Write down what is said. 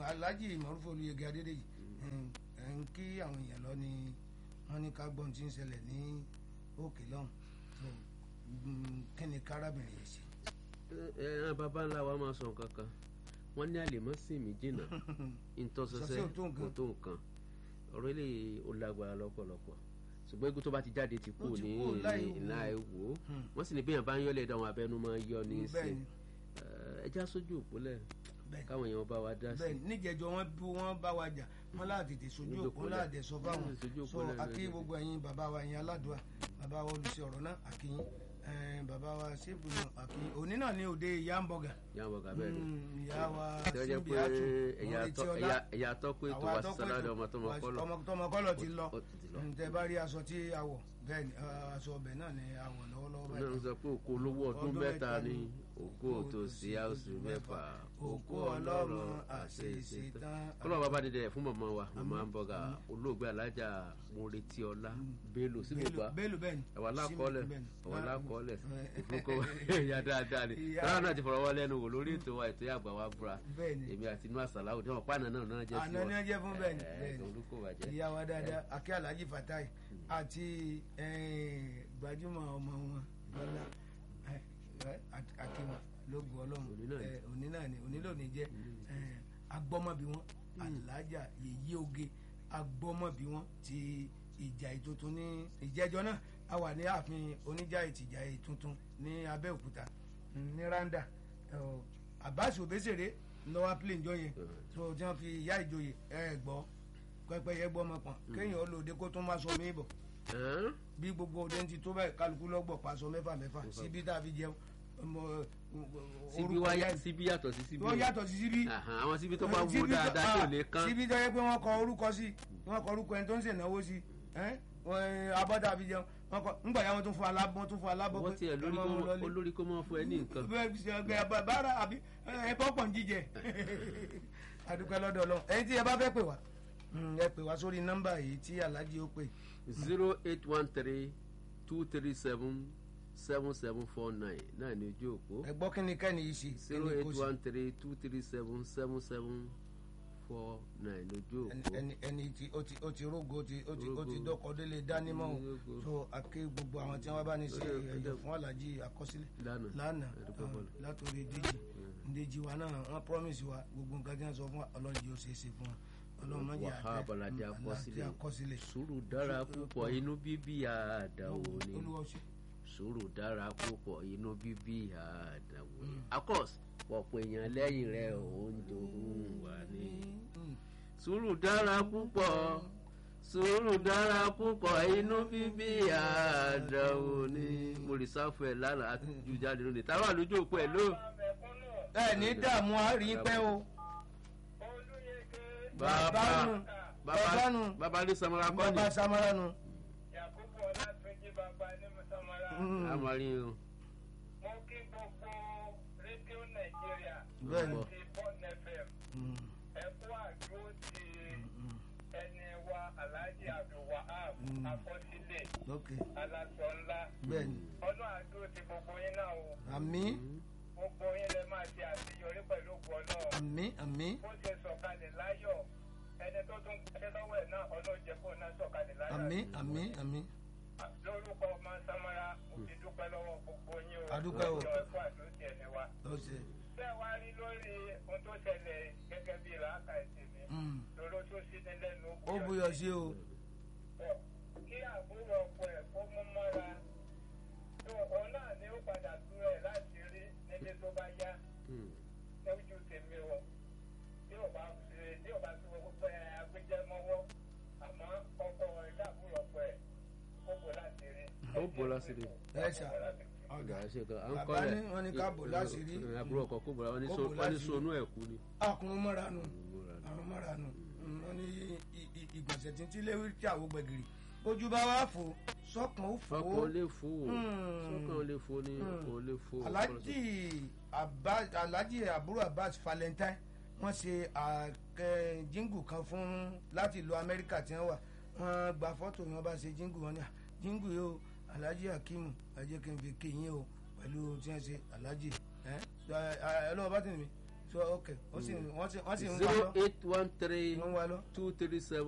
alhaji maruf olùyẹgẹ adédèyí ẹ ń kí àwọn èèyàn lọ ni wọ́n ní ká gbọ́n tí ń ṣẹlẹ̀ ní òkè lọ́hùn so kí ni kárábìnrin yìí ṣe. ẹ ẹ bàbá ńlá wa máa sọ nǹkan kan wọ́n ní àlèmọ́sìn mi jìnnà ìtọ́sọsẹ́ kò tó nǹkan ọ̀rọ̀ ilé ó lágbára lọ́pọ̀lọpọ̀ ṣùgbọ́n egun tó bá ti jáde ti kú ní ìlà ẹ̀wò wọ́n sì ní bí èèyàn bá ń yọ́lẹ̀ dáhùn abẹ́nu máa ń yọ ní í ṣe ẹja sójú òpólẹ̀ káwọn èèyàn bá wa dá sí. bẹ́ẹ̀ níjẹjọ wọn bí wọn bá wa jà wọn láti tètè sojú òpó láàdẹ sọ fáwọn so àkí gbogbo ẹ̀yin bàbá wa ẹ̀yin aládùá bàbá wa olùsí ọ̀rọ̀ náà àkíyín bàbá wa síbù náà àkíyín òní náà ní òde ìyá ń bọ̀gà. ìyá ń bọ̀gà bẹ́ẹ̀ ni ìyá wa síbi àtù ẹ̀yà tọ́pẹ́ ètò wa sísọ́lá ọmọ tọmọ kọ́lọ̀ ti lọ tẹ bá rí aṣọ tí a wọ̀ bẹ́ẹ̀ ni aṣọ ọbẹ̀ náà ni a wọ̀ lọ́wọ́lọ́wọ́ báyìí. náà ń sọ pé òkú olówó ọdún mẹ́ta ni òkú òtòsí àwòsù mẹ́fà òkú ọlọ́run àṣeéṣe tán. kọ́lọ́ bàbá dídẹ fún mọ̀mọ́ wa mọ̀mọ́ àǹbọ̀gà olóògbé alájà moretiola bello sílùgbà bello bẹ́ẹ̀ ni ẹ̀wà lákọ́ọ́lẹ̀ ẹ̀wà lákọ́ọ́lẹ̀ ìfúnkọ́ ẹ̀yà dáadáa ni tọ́lá náà ti fọ̀rọ̀ wọ́n lẹ́nu wò lórí ètò wa ètò àgbà wa búra èmi àti inú àṣàlá òde wọn pàànà náà náà jẹ́ sí wọn. àná jẹ́ fún bẹ́ẹ̀ ni bẹ́ẹ̀ ni ìyá wa dáadáa akẹ́ alhaji fatai àti gbajúmọ̀ ọmọ wọn lọ́la akínwọn lógun ọlọ́run òní náà ni òní lónìí jẹ́ agbọ́mọbí wọn alájà yèyí oge agbọ́mọbí wọn ti ìjà ìtuntun ní ìjẹ́jọ́ náà a wà ní ààfin oníjà ìtìjà ìtuntun ní abẹ́òkúta ní randa abbas obesere lọ́wọ́ plane jọ yẹn tó tí wọ́n fi ìyá ìjòyè ẹ gbọ́ pẹ́pẹ́yẹ gbọ́ ọmọ pọ̀n kéèyàn ó lòdì kó tún má sọ mí bọ̀ bí gbogbo òde ti tó báyìí kálukú lọ́gbọ̀ paṣọ mẹ́fà mẹ́fà síbi tá a fi jẹun síbi wá síbi yàtọ̀ sí síbi wọ́n yàtọ̀ sí síbi àwọn síbi tó bá wú dáadáa tí ò lè kán síbi tó yẹ pé wọ́n kọ orúkọ sí wọ́n kọ orúkọ ẹni tó ń ṣènáwó sí abọ́dà fi jẹun wọ́n kọ ńgbà yà wọ́n tún fún alábọ́ tún fún alábọ́ wọ́n tiẹ̀ olórí kó mọ́ fún ẹ ní nǹkan. bẹ́ẹ̀ bára àbí ẹ bọ́ pọ̀ ń jíjẹ àdúpẹ́ lọ́dọ̀ ọlọ́run ẹ̀yin tí ẹ bá fẹ́ pè wá ẹ pè wá sórí nọ́mbà yìí tí alájí ó pè. zero eight one three two three seven seven seven four nine náà ní ojú òpó. ẹ gbọ́ kí ni kẹ́ni yìí ṣe. zero eight one three two three seven seven seven four nine lójú òpó. ẹni ẹni tí ó ti ó ti rógo ó ti ó ti ó ti dọ́kọ̀ délé dánimọ̀ o so àké gbogbo àwọn tí wọ́n bá ní ṣe ẹ̀yẹ fún alájí àkọsílẹ̀ lánàá látòrí díjì díjì wa náà wọ́n promise wa gbogbo nǹkan tí wọ́n sọ fún ọlọ́run yóò ṣe é ṣe fún wa wàhálà balade akọsílẹ̀ sùúrù dára púpọ̀ inú bíbí àdàwọ̀ ni sùúrù dára púpọ̀ inú bíbí àdàwọ̀ ni akọ́s pọ̀pọ̀ èèyàn lẹ́yìn rẹ̀ òun jòhún wà ní. sùúrù dára púpọ̀ sùúrù dára púpọ̀ inú bíbí àdàwọ̀ ni mo rí sáfù ẹ̀ lánàá àtúntò jáde lónìí táwọn àlejò òpó ẹ̀ ló. ẹ ní dààmú àárín pẹ́ o bàbá bàbá nu bàbá ní samara kọ́ ni. bàbá samara nu. yakubu ọlátúnjí bàbá ní samara. amari o. mo kí gbogbo rédíò nàìjíríà. bẹ́ẹ̀ni. ti bọ́ọ̀nù fm. ẹ kú àdúró ti ẹni wa alhaji abdulwahab akọsílẹ̀ alasọ ńlá. bẹ́ẹ̀ni. ọdún àdúró ti gbogbo yín náà o. àmín. gbogbo yín lè máa ṣe àṣeyọrí pẹ̀lú ògùn náà. àmín àmín. bó ṣe sọ̀kalẹ̀ láyọ̀ ẹni tó tún gbàdé lọ́wọ́ ẹ̀ náà ọlọ́jẹ kó náà sọ̀kalẹ̀ láyọ̀. àmín àmín àmín. lórúkọ ọmọ samara mo ti dúpẹ́ lọ́wọ́ gbogbo yín o. adúpẹ́ o. ọjọ́ ẹ̀kọ́ àdóòtì ẹni wa. ó ṣe. bẹ́ẹ̀ wá rí lórí ohun tó ṣẹlẹ̀ gẹ́gẹ́ bí làákà ẹ̀sìn mi. lóró tó sí ní lẹ́nu ó buyọ̀ sí o. kí àbúrò ọkọ ẹ̀ kó mú mọ́ra tó òun náà ni ó padà tú ẹ̀ láti rí nílé tó bá yá lójú tèmi o tí ò bá ṣe tí ò bá ṣe gbogbo ẹ agbẹjẹ mọwọ àmọ́ ọkọ ìdàbúrò ọkọ ẹ ó bò láti rí. ó bò láti rí. ẹ ṣá ọgá ṣe kan à ń bàbá kọ́lẹ̀ ní wọn ní ká bò láti rí. àbúrò ọkọ kó bò láti rí Kó bò wọ́n ní láti rí. sonú ẹ̀ kú ni. àkùnrin mọ́ra nù àrùn mọ́ra nù wọn ní ìgbọ̀nsẹ̀ tí ń tí léwu tí àwọn gbẹ̀gìrì ojú bá wà fò sọ́kàn ó fò ó. ọkọ̀ lè fò ó Hmm. sọ́kàn lè fò ní ọkọ̀ lè fò ó. alhaji Abbas alhaji àbúrò abbas valentine wọ́n ṣe àkẹ́ jíngù kan fún láti ìlú amẹ́ríkà tí wọ́n wà wọ́n gba fọ́tò ni wọ́n bá ṣe jíngù wọn ni "Ah, jíngù yìí o alhaji hakeem ẹ jẹ́ kí n fi kí yín o pẹ̀lú tí wọ́n ṣe alhaji ẹ ẹ lọ́wọ́ bá tẹ̀lé mi so ok wọ́n sì wọ́n sì wọ́n sì ń wá zero lọ eight one three wọ́n ń wá lọ. two three seven.